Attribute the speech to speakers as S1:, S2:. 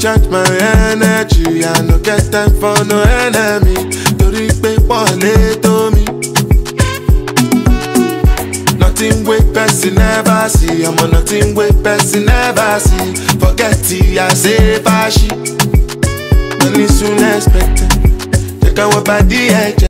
S1: recharge my energy. I no get time for no enemy. Torí pé pọ̀lẹ́ tó mi. Nothing wey person never see. I'm on nothing wey person never see. Forget it, I say fashi. Money soon expected. Check out what body ẹ̀jẹ̀.